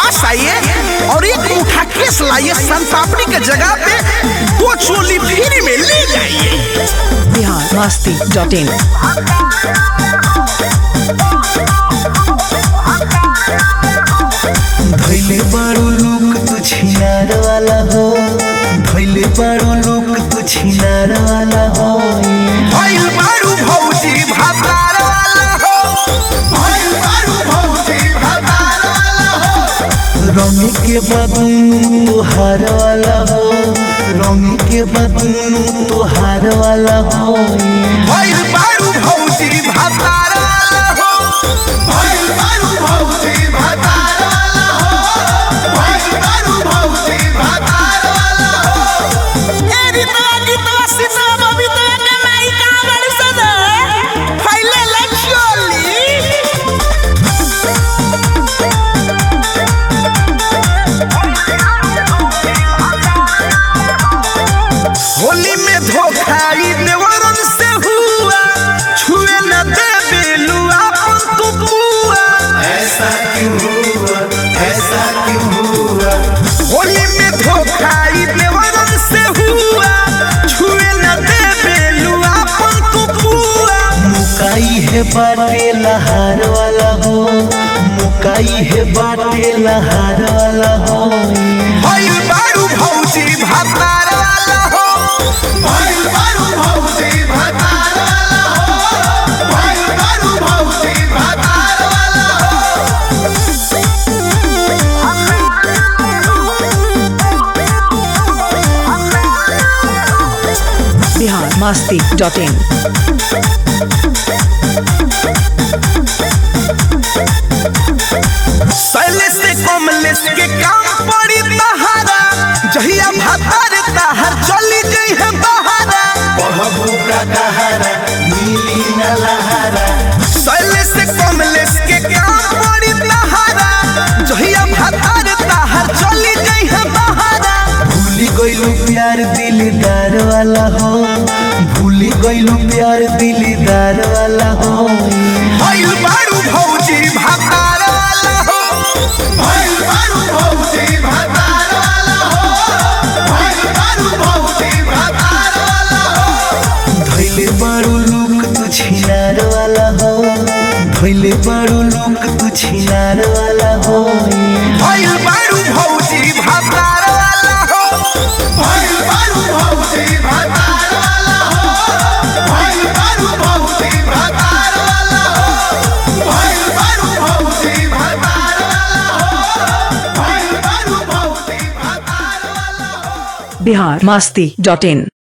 पास आइए और एक मुठा केस लाइए संतापनी के जगह पे दो चोली फ्री में ले जाइए बिहार मस्ती डॉट इन धैले बारो लोक तू छिनार वाला हो धैले बारो लोक तू छिनार वाला हो भइल बारू भौजी भातार वाला हो भइल बारू भौजी भातार वाला हो रंग के बदन तुहार वाला हो रंग के बदन तुहार वाला हो भइल बारू भौजी भातार वाला हो भइल बारू भौजी भातार वाला हो भइल बारू भौजी भातार वाला हो ए रीतवा गीतवा सीतवा बबीतवा के माई का बड़ी सदा फैले ले चोली होली में धोखाई देवरन से हुआ छुए न दे बेलुआ अपन तू पुआ ऐसा क्यों हुआ ऐसा क्यों हुआ होली में धोखाई देवरन से हुआ छुए न दे बेलुआ अपन तू पुआ मुकाई है बाटे लहार वाला हो मुकाई है बाटे लहार वाला हो भइल बारू भौजी भातार वाला हो भइल बारू भौजी भातार वाला हो भइल बारू भौजी भातार वाला हो बिहार मस्ती डॉट इन शैलेश से कमलेश के काम पड़ी तहारा जहिया भातार ताहर चली गई है बहारा बहबू का कहारा नीली न लहारा शैलेश से कमलेश के काम पड़ी तहारा जहिया भातार ताहर चली गई है बहारा भूली गईलू प्यार दिलदार वाला हो भूली गईलू प्यार दिलदार वाला हो भइल बारू भौजी भातार वाला हो भइल बारू भौजी भातार वाला हो भइल बारू भौजी भातार वाला हो धैले बारू लुक तू छिनार वाला हो धैले बारू लुक तू छिनार वाला हो भइल बारू भौजी भातार वाला हो भइल बारू भौजी भातार वाला हो भइल बारू भौजी भातार वाला हो भइल बारू भौजी भातार वाला हो भइल बारू भौजी भातार वाला हो बिहार मस्ती डॉट इन